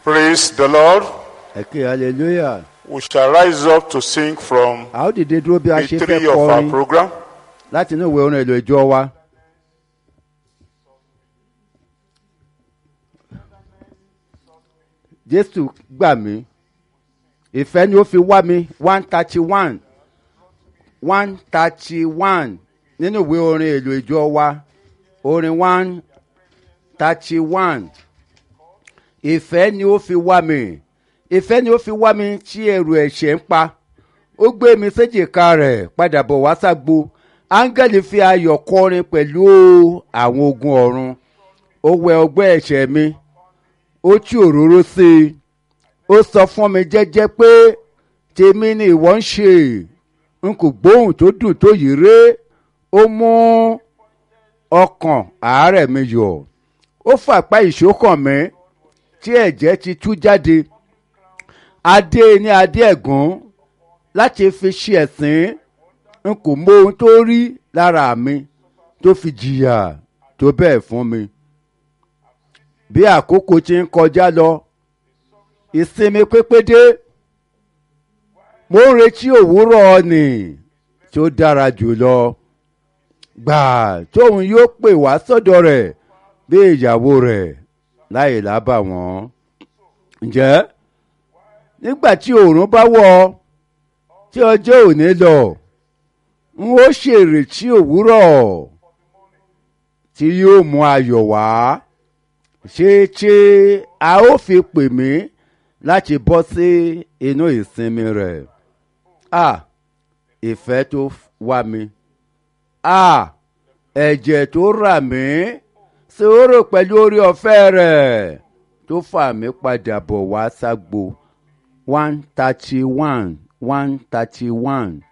Praise the Lord. ẹ ké hallelujah We shall rise up to sing from a ó dìde dúró bí a the ṣe fẹ́ three of our kọrin program. láti inú ìwé orin èlò ìjọ wa. jésù gbà mí ìfẹ́ ni ó fi wá mi one thirty one one thirty one nínú ìwé orin èlò ìjọ wa orin one thirty one ìfẹ́ ni ó fi wá mi ìfẹ́ ni ó fi wá mi tí ẹrù ẹ̀ṣẹ̀ ń pa ó gbé mi séjìká rẹ̀ padà bọ̀ wá ságbo áńgẹ́lì fi ayọ̀ kọrin pẹ̀lú àwọn ogun ọ̀run ó wẹ ọgbẹ́ ẹ̀ṣẹ̀ mi ó tú òróró sí i ó sọ fún mi jẹ́jẹ́ pé tèmi ni ìwọ ń ṣe n kò gbóhùn tó dùn tó yìí ré ó mú ọkàn àárẹ̀ mi yọ̀ ó fàpá ìṣókàn mi tí ẹ̀jẹ̀ ti tú jáde adé ní adé ẹ̀gún láti fi ṣe ẹ̀sín n kò mọ ohun tó rí lára mi tó fi jìyà tó bẹ́ẹ̀ fún mi. bí àkókò ti ń kọjá lọ ìsinmi pépé dé mo ń retí òwúrọ̀ nì tí ó dára jùlọ gbà tóun yóò pè wá sọ́dọ̀ rẹ̀ bí ìyàwó rẹ̀ láì lábà wọ́n. ǹjẹ́ nígbà tí òòrùn bá wọ̀ ọ́ tí ọjọ́ òní lọ n ó ṣèrètí òwúrọ̀ tí yóò mú ayọ̀ wá ṣé ṣé a ó fi pè mí láti bọ́ sí inú ìsinmi rẹ̀ a ìfẹ́ tó wá mi a ẹ̀jẹ̀ tó rà mí sòrò pẹ̀lú orí ọ̀fẹ́ rẹ̀ tó fà mí padà bọ̀ wá ságbo one thirty one one thirty one